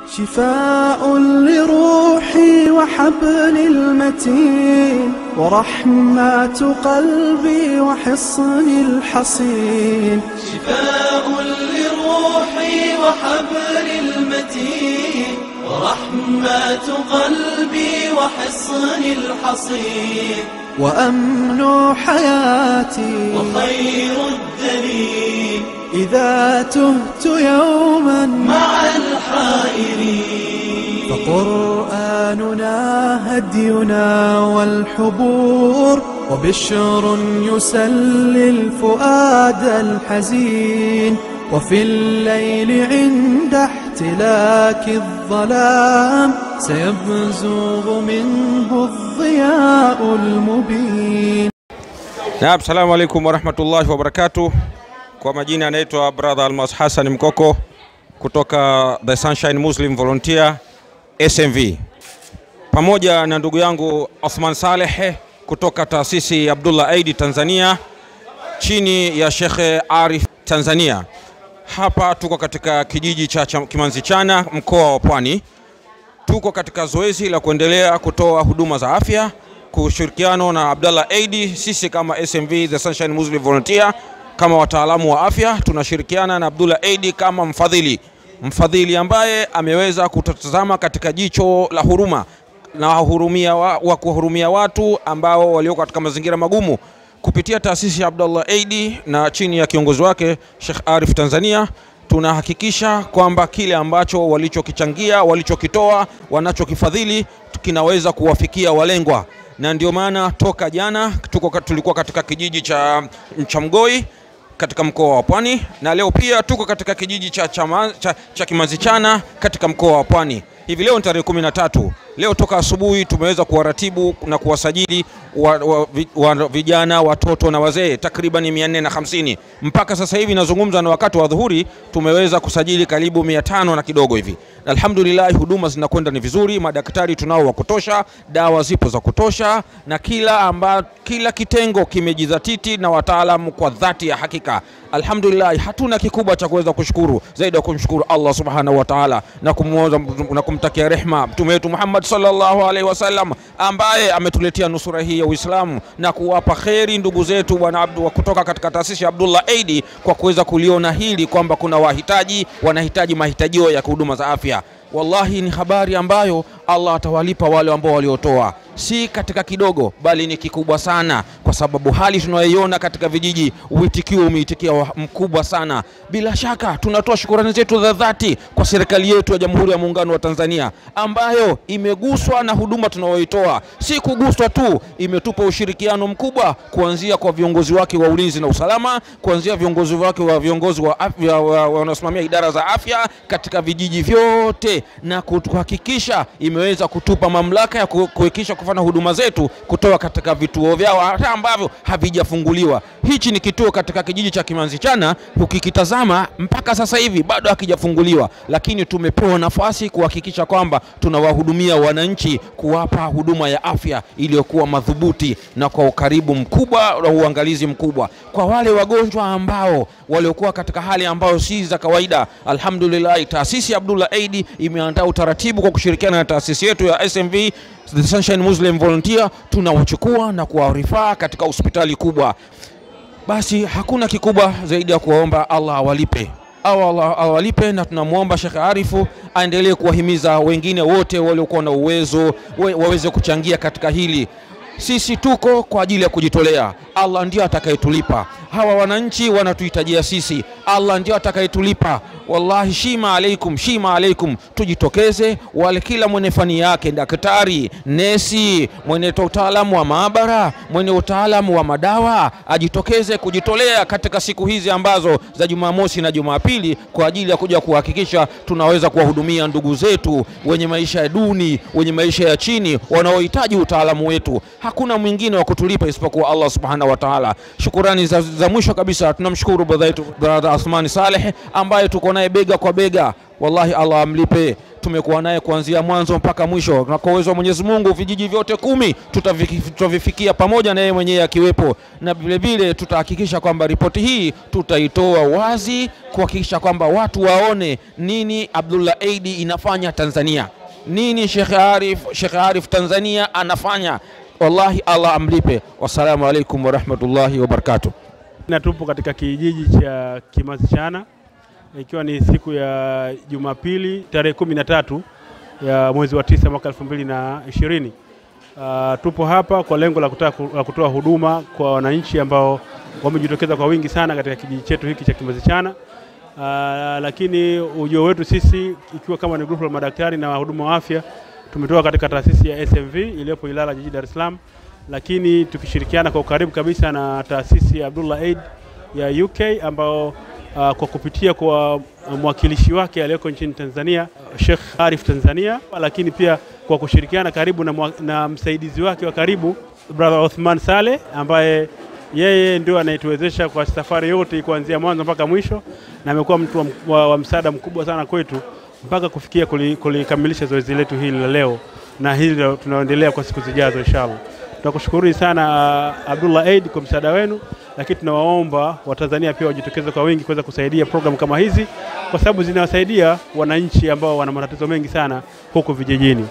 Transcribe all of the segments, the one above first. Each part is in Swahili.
شفاء لروحي وحبل المتين ورحمة قلبي وحصن الحصين شفاء لروحي وحبل المتين ورحمة قلبي وحصن الحصين وأمن حياتي وخير الدليل إذا تهت يوما مع الحائرين فقرآننا هدينا والحبور وبشر يسلي الفؤاد الحزين وفي الليل عند احتلاك الظلام سيبزغ منه الضياء المبين Naam, salamu alaikum warahmatullahi wabarakatuh. Kwa majina anaitwa brother Almas Hassan Mkoko kutoka The Sunshine Muslim Volunteer SMV, pamoja na ndugu yangu Osman Saleh kutoka taasisi ya Abdullah Aidi Tanzania chini ya Shekhe Arif Tanzania. Hapa tuko katika kijiji cha Cha- Kimanzichana mkoa wa Pwani. Tuko katika zoezi la kuendelea kutoa huduma za afya kwa ushirikiano na Abdallah Aidi. Sisi kama SMV The Sunshine Muslim Volunteer, kama wataalamu wa afya, tunashirikiana na Abdullah Aidi kama mfadhili, mfadhili ambaye ameweza kutazama katika jicho la huruma na wahurumia wa, wa kuwahurumia watu ambao walioko katika mazingira magumu kupitia taasisi ya Abdullah Aidi na chini ya kiongozi wake Sheikh Arif Tanzania tunahakikisha kwamba kile ambacho walichokichangia, walichokitoa, wanachokifadhili kinaweza kuwafikia walengwa, na ndio maana toka jana tuko, tulikuwa katika kijiji cha Mchamgoi katika mkoa wa Pwani na leo pia tuko katika kijiji cha, chama, cha, cha Kimanzichana katika mkoa wa Pwani. Hivi leo ni tarehe kumi na tatu. Leo toka asubuhi tumeweza kuwaratibu na kuwasajili wa, wa, vi- wa, vijana, watoto na wazee takriban 450 mpaka sasa hivi nazungumza na wakati wa dhuhuri tumeweza kusajili karibu 500 na kidogo hivi. Alhamdulillah, huduma zinakwenda ni vizuri, madaktari tunao wa kutosha, dawa zipo za kutosha, na kila amba, kila kitengo kimejidhatiti na wataalamu kwa dhati ya hakika. Alhamdulillah, hatuna kikubwa cha kuweza kushukuru zaidi ya kumshukuru Allah subhanahu wa ta'ala na kumwoza na kumtakia rehma mtume wetu Muhammad sallallahu alaihi wasallam ambaye ametuletea nusura hii ya Uislamu na kuwapa kheri ndugu zetu bwana Abdu wa kutoka katika taasisi ya Abdullah Aidi kwa kuweza kuliona hili kwamba kuna wahitaji wanahitaji mahitajio ya huduma za afya. Wallahi ni habari ambayo Allah atawalipa wale ambao waliotoa, si katika kidogo, bali ni kikubwa sana, kwa sababu hali tunayoiona katika vijiji, uitikio umeitikia wa- mkubwa sana. Bila shaka tunatoa shukurani zetu za dhati kwa serikali yetu ya Jamhuri ya Muungano wa Tanzania ambayo imeguswa na huduma tunayoitoa. Si kuguswa tu, imetupa ushirikiano mkubwa kuanzia kwa viongozi wake wa ulinzi na usalama, kuanzia viongozi wake wa viongozi wa afya wa- wa- wanaosimamia idara za afya katika vijiji vyote na kuhakikisha imeweza kutupa mamlaka ya ku- kuhakikisha kufanya huduma zetu kutoka katika vituo vyao hata ambavyo havijafunguliwa. Hichi ni kituo katika kijiji cha Kimanzichana, ukikitazama mpaka sasa hivi bado hakijafunguliwa, lakini tumepewa nafasi kuhakikisha kwamba tunawahudumia wananchi, kuwapa huduma ya afya iliyokuwa madhubuti na kwa ukaribu mkubwa na uangalizi mkubwa kwa wale wagonjwa ambao waliokuwa katika hali ambayo si za kawaida. Alhamdulillah, taasisi ya Abdullah Aidi imeandaa utaratibu kwa kushirikiana na taasisi yetu ya SMV The Sunshine Muslim Volunteer, tunawachukua na kuwarifaa katika hospitali kubwa. Basi hakuna kikubwa zaidi ya kuwaomba Allah awalipe au Allah awalipe, na tunamwomba Sheikh Arifu aendelee kuwahimiza wengine wote waliokuwa na uwezo wa- waweze kuchangia katika hili. Sisi tuko kwa ajili ya kujitolea, Allah ndio atakayetulipa. Hawa wananchi wanatuhitajia sisi, Allah ndio atakayetulipa. Wallahi, shima alaikum, shima alaikum, tujitokeze. Wale kila mwenye fani yake, daktari, nesi, mwenye utaalamu wa maabara, mwenye utaalamu wa madawa, ajitokeze kujitolea katika siku hizi ambazo za Jumamosi na Jumapili kwa ajili ya kuja kuhakikisha tunaweza kuwahudumia ndugu zetu wenye maisha ya duni, wenye maisha ya chini, wanaohitaji utaalamu wetu. Hakuna mwingine wa kutulipa isipokuwa Allah subhanahu wa ta'ala. Shukurani za, za mwisho kabisa tunamshukuru brother yetu brother Athmani Saleh ambaye tuko naye bega kwa bega. Wallahi Allah amlipe. tumekuwa naye kuanzia mwanzo mpaka mwisho, na kwa uwezo wa Mwenyezi Mungu vijiji vyote kumi tutaviki- tutavifikia pamoja na yeye mwenyewe akiwepo, na vile vile tutahakikisha kwamba ripoti hii tutaitoa wazi kuhakikisha kwamba watu waone nini Abdullah Aid inafanya Tanzania, nini Sheikh Arif, Sheikh Arif Tanzania anafanya. Wallahi, Allah amlipe. Wassalamu alaikum warahmatullahi wabarakatuh. na tupo katika kijiji cha Kimazichana ikiwa ni siku ya Jumapili tarehe kumi na tatu ya mwezi wa tisa mwaka elfu mbili na ishirini. Uh, tupo hapa kwa lengo la kutaka la kutoa huduma kwa wananchi ambao wamejitokeza kwa wingi sana katika kijiji chetu hiki cha Kimazichana. Uh, lakini ujio wetu sisi ikiwa kama ni grupu la madaktari na wahudumu wa afya tumetoka katika taasisi ya SMV iliyopo Ilala jijini Dar es Salaam, lakini tukishirikiana kwa ukaribu kabisa na taasisi ya Abdullah Aid ya UK ambao uh, kwa kupitia kwa mwakilishi wake aliyeko nchini Tanzania Sheikh Arif Tanzania, lakini pia kwa kushirikiana karibu na, mwa, na msaidizi wake wa karibu brother Othman Saleh ambaye yeye ndio anayetuwezesha kwa safari yote kuanzia mwanzo mpaka mwisho, na amekuwa mtu wa, wa, wa msaada mkubwa sana kwetu mpaka kufikia kuli- kulikamilisha zoezi letu hili la leo, na hili ndio tunaendelea kwa siku zijazo inshallah. Tunakushukuru sana uh, Abdullah Aid kwa msaada wenu, lakini tunawaomba Watanzania pia wajitokeze kwa wingi kuweza kusaidia programu kama hizi, kwa sababu zinawasaidia wananchi ambao wana matatizo mengi sana huko vijijini.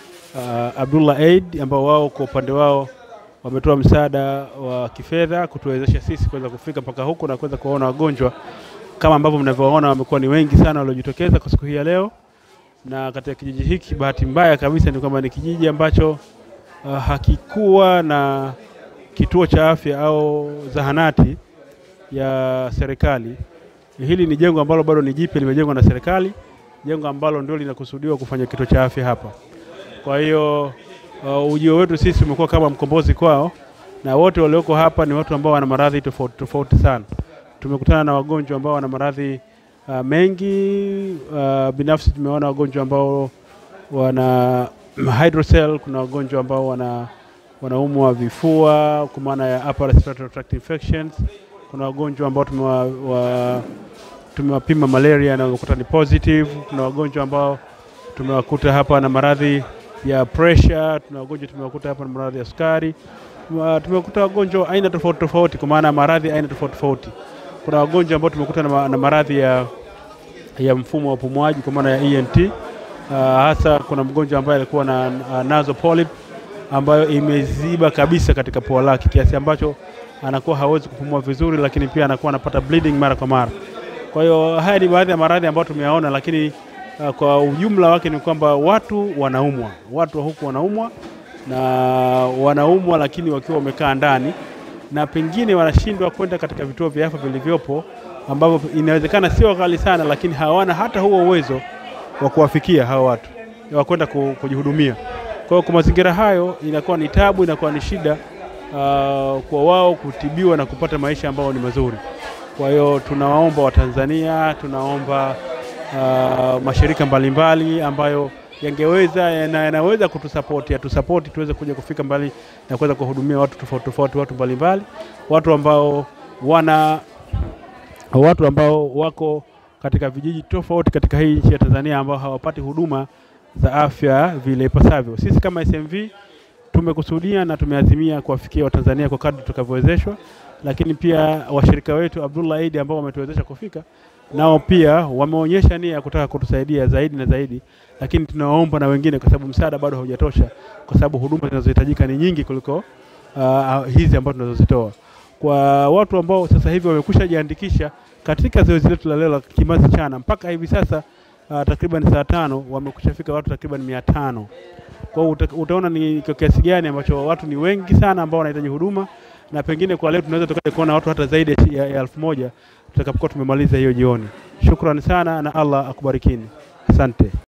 Uh, Abdullah Aid ambao wao kwa upande wao wametoa msaada wa kifedha kutuwezesha sisi kuweza kufika mpaka huku na kuweza kuwaona wagonjwa kama ambavyo mnavyowaona, wamekuwa ni wengi sana waliojitokeza kwa siku hii ya leo. Na katika kijiji hiki, bahati mbaya kabisa ni kwamba ni kijiji ambacho uh, hakikuwa na kituo cha afya au zahanati ya serikali. Hili ni jengo ambalo bado ni jipya, limejengwa na serikali, jengo ambalo ndio linakusudiwa kufanya kituo cha afya hapa. Kwa hiyo uh, ujio wetu sisi umekuwa kama mkombozi kwao, na wote walioko hapa ni watu ambao wana maradhi tofauti tofauti sana. Tumekutana na wagonjwa ambao wana maradhi uh, mengi uh, binafsi tumeona wagonjwa ambao wana hydrocell, kuna wagonjwa ambao wana wanaumwa vifua kwa maana ya upper respiratory tract infections. Kuna wagonjwa ambao tumewa, wa, tumewapima malaria na wamekuta ni positive. Kuna wagonjwa ambao tumewakuta hapa na maradhi ya pressure. Tuna wagonjwa tumewakuta hapa na maradhi ya sukari. Tumewa- Tumewakuta wagonjwa aina tofauti tofauti, kwa maana ya maradhi aina tofauti tofauti. Kuna wagonjwa ambao tumekuta na, ma- na maradhi ya, ya mfumo wa upumuaji kwa maana ya ENT. Uh, hasa kuna mgonjwa ambaye alikuwa na uh, nasal polyp ambayo imeziba kabisa katika pua lake kiasi ambacho anakuwa hawezi kupumua vizuri, lakini pia anakuwa anapata bleeding mara kwa mara. Kwa hiyo haya ni baadhi ya maradhi ambayo tumeyaona, lakini uh, kwa ujumla wake ni kwamba watu wanaumwa, watu wa huku wanaumwa na wanaumwa, lakini wakiwa wamekaa ndani na pengine wanashindwa kwenda katika vituo vya afya vilivyopo ambavyo inawezekana sio ghali sana, lakini hawana hata huo uwezo wa kuwafikia hao watu wa kwenda ku- kujihudumia. Kwa hiyo kwa mazingira hayo inakuwa ni tabu, inakuwa ni shida uh, kwa wao kutibiwa na kupata maisha ambayo ni mazuri. Kwa hiyo tunawaomba Watanzania, tunaomba uh, mashirika mbalimbali ambayo yangeweza na yanaweza kutusapoti yatusapoti tuweze kuja kufika mbali na kuweza kuwahudumia watu tofauti tofauti, watu mbalimbali, watu ambao wana watu ambao wako katika vijiji tofauti katika hii nchi ya Tanzania ambao hawapati huduma za afya vile ipasavyo. Sisi kama SMV tumekusudia na tumeazimia kuwafikia Watanzania kwa kadri tutakavyowezeshwa, lakini pia washirika wetu Abdullah Aid ambao wametuwezesha kufika nao pia wameonyesha nia ya kutaka kutusaidia zaidi na zaidi, lakini tunawaomba na wengine, kwa sababu msaada bado haujatosha, kwa sababu huduma zinazohitajika ni nyingi kuliko uh, hizi ambazo tunazozitoa kwa watu ambao sasa hivi wamekwisha jiandikisha katika zoezi letu la leo la Kimazi Chana mpaka hivi sasa uh, takriban saa tano wamekwisha fika watu takriban mia tano. Kwa hiyo uta, utaona ni kwa kiasi gani ambacho watu ni wengi sana ambao wanahitaji huduma, na pengine kwa leo tunaweza tukaja kuona watu hata zaidi ya- ya ya elfu moja tutakapokuwa tumemaliza hiyo jioni. Shukrani sana na Allah akubarikini, asante.